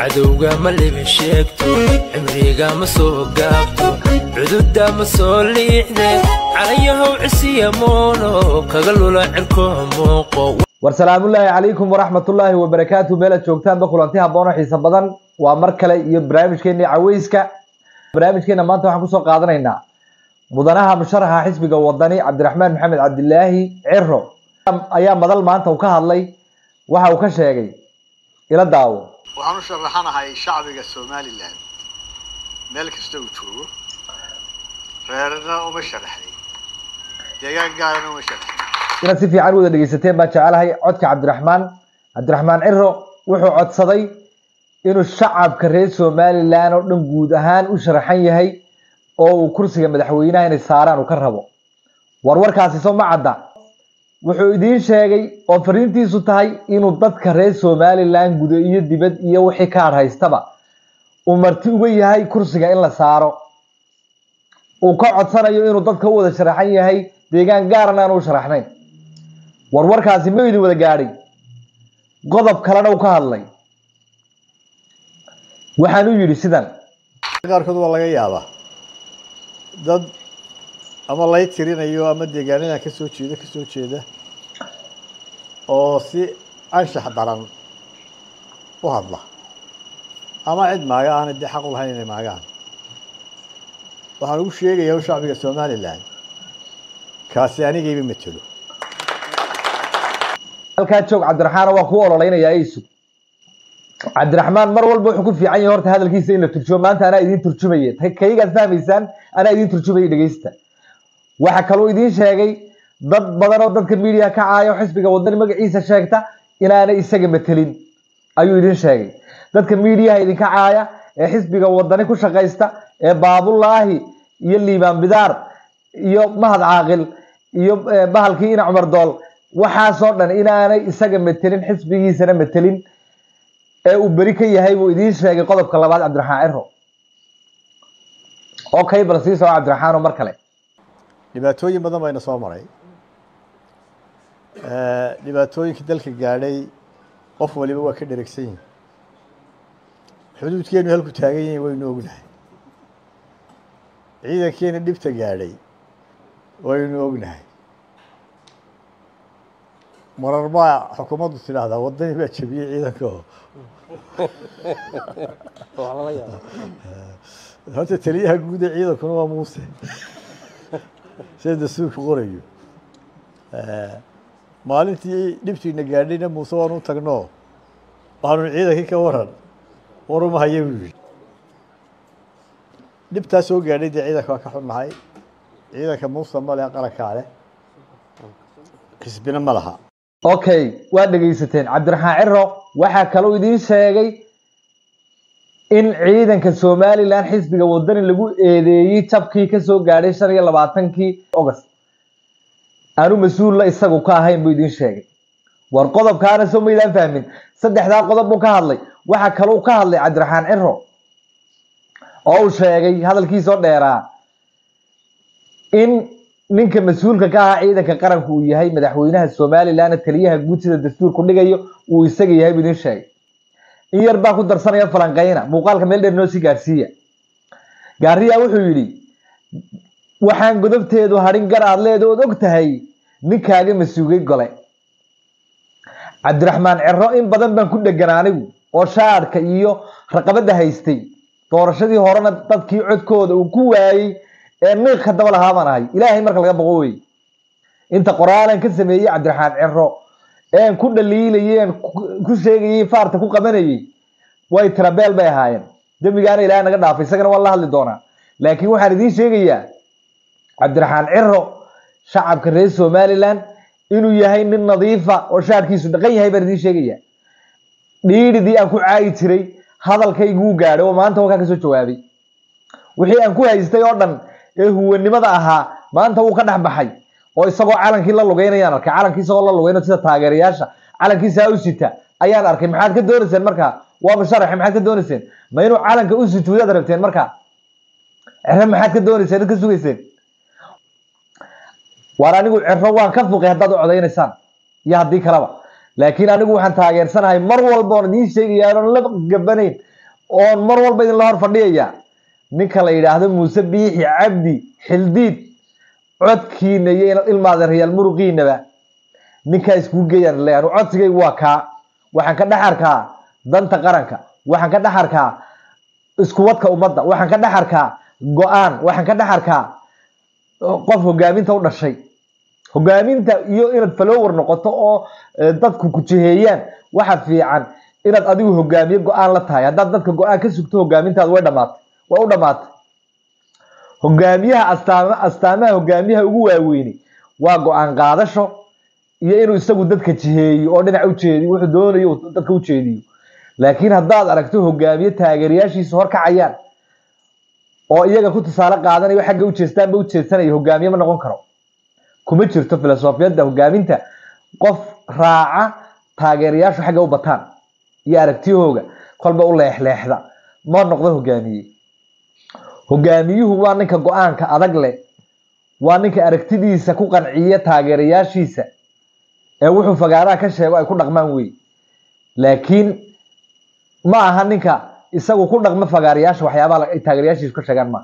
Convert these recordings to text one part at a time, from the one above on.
cadowga ma libi sheegto cimriga ma soo gaabto cududa ma soo liixde calayahow cisiya moono kaga lula cirko muuqo war salaamullaahi calaykum waraxmatullaahi wabarakaatu meelaad joogtaanba kulanti habboon oo xiiso badan waa mar kale iyo barnaamijkeennii caweyska barnaamijkeena maanta waxaan kusoo qaadanaynaa mudanaha musharaxa xisbiga wadani cabdiraxmaan maxamed cabdilaahi ciro ayaa madal maanta uu ka hadlay waxa uu ka sheegay ila daawo waxaan u sharaxanahay shacbiga somalilan meel kasta uu joogo reerna uma sharaxday deegaan gaarana uma sharaxday inaad si fiican u wada dhegeysateen baan jecelahay codka cabdiraxmaan cabdiraxmaan ciro wuxuu codsaday inuu shacabka reer somalilan oo dhan guud ahaan u sharaxan yahay oo uu kursiga madaxweynaha inay saaraan uu ka rabo warwarkaasi soo ma cadda wuxuu idiin sheegay oo fariintiisu tahay inuu dadka reer somalilan gudo iyo dibad iyo wixii ka adhaystaba uu marti uga yahay kursiga in la saaro uu ka codsanayo inuu dadka u wada sharaxan yahay deegaan gaarana aan u sharaxnayn warwarkaasi ma idin wada gaadhay qodob kalena uu ka hadlay waxaan u yidhi sidan qaarkood waa laga yaabaa dad ama lay tirinayo ama deegaanadan ka soo jeeda ka soo jeeda oo si anshax daran u hadla ama cid maaga aanay dee xaq u lahayn inay maagaan waxaan ugu sheegayaa u shacbiga somalilan kaasi anigayba matelo halkaa joog cabdiraxmaan waa ku ololeynayaa isug cabdiraxmaan mar walba wuxuu ku fiican yahay horta hadalkiisa in la turjumo maanta anaa idiin turjumaya kaygaad fahmaysaan anaa idiin turjumaya dhegeysta waxa kaloo idiin sheegay dad badan oo dadka miidiya ka caayo xisbiga wadani magaciisa sheegta inaanay isaga matelin ayuu idiin sheegay dadka miidiyaha idinka caaya ee xisbiga wadani ku shaqaysta ee baabulaahi iyo liibaan bidaar iyo mahad caaqil iyo bahalkii ina cumar dool waxaasoo dhan inaanay isaga matelin xisbigiisana matelin ee uu beri ka yahay buu idiin sheegay qodobka labaad cabdiraxmaan ciro okay bal sii soco cabdiraxmaan oo mar kale dhibaatooyin badan bayna soo maray dhibaatooyinkii dalka gaadhay qof waliba waa ka dheregsan yihin xuduudkeenu halku taagan yihin waynu ognahay ciidankeena dhibta gaadhay waynu ognahay marar baa xukuumaddu tidhaahdaa wadani baa jebiyey ciidanka oo horta taliyaha guud ee ciidankuna waa muuse sida dastuurka qorayo maalintii dhibtiina gaadhayna muuse waanu u tagno waxaanu ciidankii ka waran waruma haya buu yihi dhibtaa soo gaadhay dee ciidanka waa ka xunnahay ciidanka muuse male qarankaa leh xisbina ma laha okay waad dhegeysateen cabdiraxmaan ciro waxaa kaloo idiin sheegay in ciidanka somalilan xisbiga wadani lagu eedeeyey jabkii kasoo gaadhay shan iyo labaatankii august aanu mas-uulla isagu ka ahayn buu idiin sheegay war qodobkaana soo maydaan fahmin saddexdaa qodob buu ka hadlay waxaa kaloo ka hadlay cabdiraxmaan ciro oo uu sheegay hadalkiisoo dheeraa in ninka mas-uulka ka ahaa ciidanka qaranku uu yahay madaxweynaha somalilan taliyaha guud sida dastuurku dhigayo uu isaga yahay buu idiin sheegay in yar baa ku darsanaya falanqeyna muuqaalka meel dheer noo sii gaarsiiya gaariyaa wuxuu yidhi waxaan godobteedu hadhin gar aad leeda ood og tahay ninkaaga masuugay gole cabdiraxmaan ciro in badan baan ku dhegan anigu oo shaadhka iyo raqabada haystay doorashadii horena dadkii codkooda uu ku waayey ee niiq ka daba lahaa baan ahay ilaahay marka laga boqo wey inta qoraalan ka sameeyey cabdiraxmaan ciro een ku dhaliilayay een ku sheegayay faarta ku qabanayay way tirabeel bay ahaayeen dembigaana ilaahay naga dhaafay isagana waan la hadli doonaa laakiin waxaan idiin sheegayaa cabdiraxmaan ciro shacabka reer somalilan inuu yahay nin nadiifa oo shaarkiisu dhaqan yahay baan idiin sheegayaa dhiidhidii aan ku caayi jiray hadalkayguu gaadhay oo maanta wakaa kasoo jawaabay wixii aan ku haystay oo dhan ee huwanimada ahaa maanta wuu ka dhex baxay oo isagoo calankii la lugeynayaan arkay calankii isagoo la lugeynayo sida taageerayaasha calankiisa u sita ayaan arkay maxaad ka doonayseen markaa waa musharaxe maxaad ka doonayseen ma inuu calanka u sujuudaad rabteen markaa cere maxaad ka doonayseen ka sugayseen waar anigu cero waan ka fuqay haddaad u codaynaysaan iyo haddii kaleba laakiin anigu waxaan taageersanahay mar walba oon idiin sheegaya oon la gabanayn oon mar walba idinla hor fadhiyaya ninka la yidhaahdo muuse biixi cabdi xildiid codkiina iyo ilmaada rayaal muruqiinaba ninkaa iskugu geeyaan leeyahay codsigaygu waa kaa waxaan ka dhex arkaa danta qaranka waxaan ka dhex arkaa iskuwadka ummadda waxaan ka dhex arkaa go-aan waxaan ka dhex arkaa qof hogaaminta u dhashay hogaaminta iyo inaad falower noqoto oo dadku ku jiheeyaan waxa fiican inaad adigu hogaamiye go-aan la tahay haddaad dadka go-aan ka sugto hogaamintaadu way dhamaatay way u dhamaatay hogaamiyaha astaama astaamaha hogaamiyaha ugu waaweyni waa go-aan qaadasho iyo inuu isagu dadka jiheeyo oo dhinac ujeediyo wuxuu doonayo dadka ujeediyo laakiin haddaad aragto hogaamiye taageerayaashiisa horkacayaan oo iyaga ku tusaale qaadanayo xagga ujeestaanba ujeedsanaya hogaamiye ma noqon karo kuma jirto filosofiyadda hogaaminta qof raaca taageerayaashu xagga u bataan iyo aragtiyahooga kolba u leexleexda ma noqdo hogaamiye hogaamiyuhu waa ninka go-aanka adag leh waa ninka aragtidiisa ku qanciya taageerayaashiisa ee wuxuu fagaaraha ka sheego ay ku dhaqmaan wey laakiin ma aha ninka isagu ku dhaqma fagaarayaasha waxyaabaha ay taageerayaashiisu ka sheegaan ma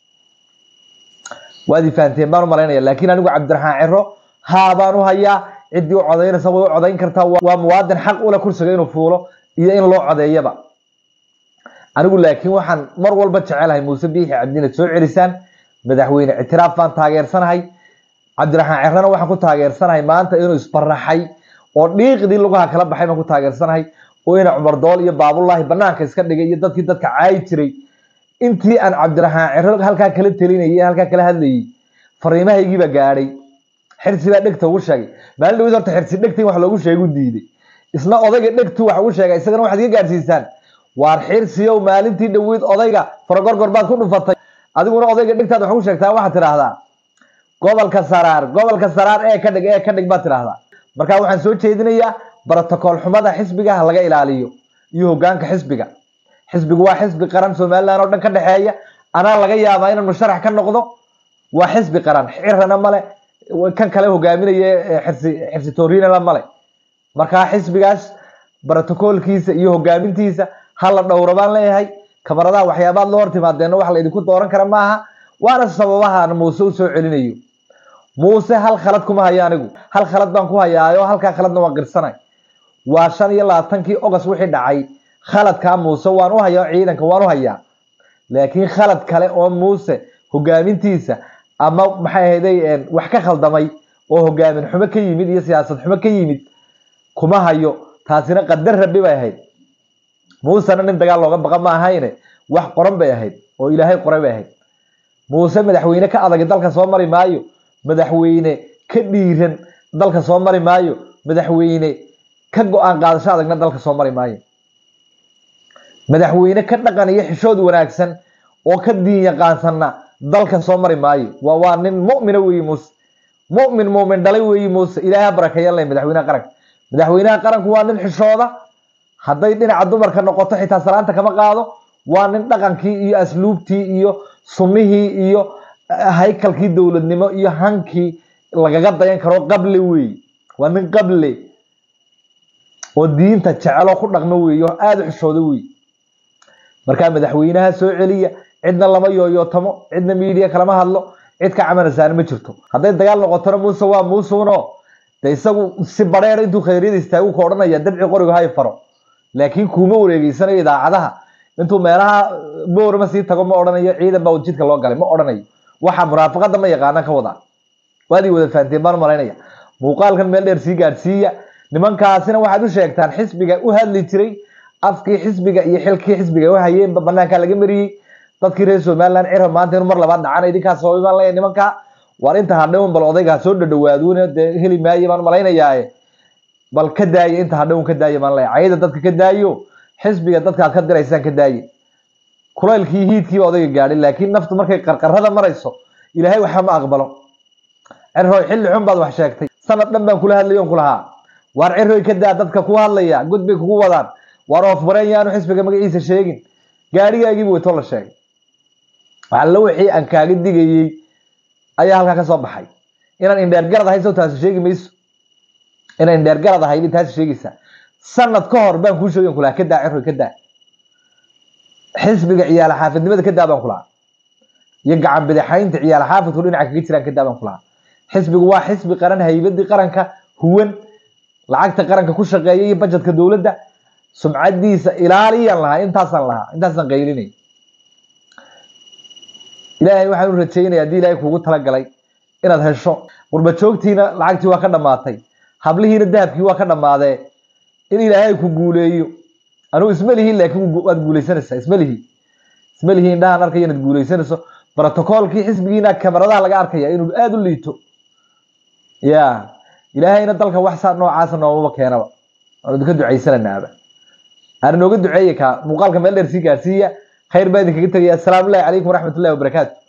waad ifahanteen baan u malaynaya laakiin anigu cabdiraxmaan ciro haa baan u hayaa ciddii u codaynaysa way u codayn kartaa waa muwaadin xaq ule kursiga inuu fuulo iyo in loo codeeyaba anigu laakiin waxaan mar walba jecelahay muuse biixi cabdina soo celisaan madaxweyne ictiraaf baan taageersanahay cabdiraxmaan cirana waxaan ku taageersanahay maanta inuu isbaraxay oo dhiiqdii lugaha kala baxay baan ku taageersanahay oo ina cumar dool iyo baabullaahi banaanka iska dhigay iyo dadkii dadka caayi jiray intii aan cabdiraxmaan ciro halkaa kala telinayay halkaa kala hadlayay fariimahaygiiba gaadhay xirsi baa dhegta ugu sheegay maalin dhawid horta xirsi dhegta wax loogu sheegu diiday isna odayga dhegtu wax ugu sheegay isagana waxaad iga gaadhsiisaan waar xirsiyow maalintii dhaweyd odayga faragorgor baad ku dhufatay adiguna odayga dhegtaad wax ugu sheegtaa waxaad tidhaahdaa gobolka saraar gobolka saraar ee ka dhig ee ka dhig baad tidhaahdaa marka waxaan soo jeedinayaa brotocool xumada xisbiga ha laga ilaaliyo iyo hogaanka xisbiga xisbigu waa xisbi qaran somaliland oo dhan ka dhexeeya anaa laga yaabaa inaan musharax ka noqdo waa xisbi qaran cirana male kan kale hogaaminaya xirsi xirsi torinala male markaa xisbigaas brotocoolkiisa iyo hogaamintiisa ha la dhowro baan leeyahay kamaradaha waxyaabaad la hortimaadeenna wax la idinku dooran kara maaha waana sababahaan muuse usoo celinayo muuse hal khalad kuma hayo anigu hal khalad baan ku hayaayo halkaa khaladna waan qirsanay waa shan iyo labaatankii ogost wixii dhacay khaladkaa muuse waan u hayaa ciidanka waan u hayaa laakiin khalad kale oo muuse hogaamintiisa ama maxay ahayday wax ka khaldamay oo hogaamin xumo ka yimid iyo siyaasad xumo ka yimid kuma hayo taasina qadar rabi bay ahayd muusena nin dagaal looga baqa ma ahayne wax qoran bay ahayd oo ilaahay qoray bay ahayd muuse madaxweyne ka adagi dalka soo mari maayo madaxweyne ka dhiiran dalka soo mari maayo madaxweyne ka go-aan qaadasho adagna dalka soo mari maayo madaxweyne ka dhaqan iyo xishood wanaagsan oo ka diin yaqaansanna dalka soo mari maayo waa waa nin mu'mina weeye muuse mu'min mu'min dhalay weeye muuse ilaaha barakeeyan leh madaxweynaha qaranka madaxweynaha qaranku waa nin xishooda hadday dhinaca dumarka noqoto xitaa salaanta kama qaado waa nin dhaqankii iyo asluubtii iyo sunnihii iyo haykalkii dowladnimo iyo hankii lagaga dayan karo qable weeye waa nin qable oo diinta jeceloo ku dhaqmo weeye oo aada u xishooda weeye markaa madaxweynaha soo celiya cidna lama yooyootamo cidna miidiya kalama hadlo cid ka camanaysaana ma jirto hadday dagaal noqotona muuse waa muusuno de isagu si bareer intuu khayryada istaagu ka odhanaya dabci qoriga hay faro laakiin kuuma wareegeysanayo idaacadaha intuu meelaha boorma sii tago ma odhanayo ciidan baa jidka loo galay ma odhanayo waxa munaafaqada ma yaqaana ka wadaa waad ii wada fahanteen baan malaynaya muuqaalkan meel dheer sii gaadhsiiya nimankaasina waxaad u sheegtaan xisbiga u hadli jiray afkii xisbiga iyo xilkii xisbiga u hayeenba banaankaa laga mariyey dadkii reer somaliland cira maanta inuu mar labaad dhacana idinkaas sababay baan leeyahay nimanka waar inta hadhown bal odaygaa soo dhadhawaaduuna dee heli maaye baan malaynayaaye bal ka daaye inta hadhown ka daaye baan leeyahay cayda dadka ka daayo xisbiga dadkaad ka diraysaan ka daaye kulaylkii hiidkiiba odayga gaadhay laakiin naftu markay qarqarada marayso ilaahay waxa ma aqbalo cirroy xilli xun baad wax sheegtay sanad dhan baan kula hadlayo on kulahaa waar cirroy ka daa dadka ku hadlaya god bay kugu wadaan waar oofbareen yaanu xisbiga magaciisa sheegin gaadhigaagiiba weytoo la sheegay waxalla wixii aan kaaga digayey ayaa halkaa ka soo baxay inaan indheergarad ahay soo taasi sheegi mayso inaan indheergarad ahay bay taasi sheegaysaa sanad ka hor baan kuu sheegay kulaha ka daa cirroy ka daa xisbiga ciyaal xaafidnimada ka daabaan ku lahaa iyo gacan bidixaynta ciyaal xaafidku dhinaca kaga jiraan ka daabaan ku lahaa xisbigu waa xisbi qaran haybadii qaranka huwan lacagta qaranka ku shaqeeya iyo bajetka dowladda sumcadiisa ilaaliyaan lahaa intaasaan lahaa intaasaan qaylinay ilaahay waxaan u rajeynaya haddii ilaahay kuugu talagalay inaad hesho qurba joogtiina lacagtii waa ka dhammaatay hablihiina dahabkii waa ka dhammaadee in ilaahay ku guuleeyo anugu isma lihiin laakiin waad guuleysanaysaa isma lihi isma lihi indhahaan arkaya inaad guuleysanayso brotocoolkii xisbigiina kamaradaha laga arkaya inuu aada u liito ya ilaahayna dalka wax saa noocaasa noomaba keenaba waan idinka ducaysananaaba aan inooga duceeye kaa muuqaalka meel dheer sii gaarsiiya khayr baa idinkaga tegaya asalaamu llahi calaykum waraxmat ullahi wabarakaatu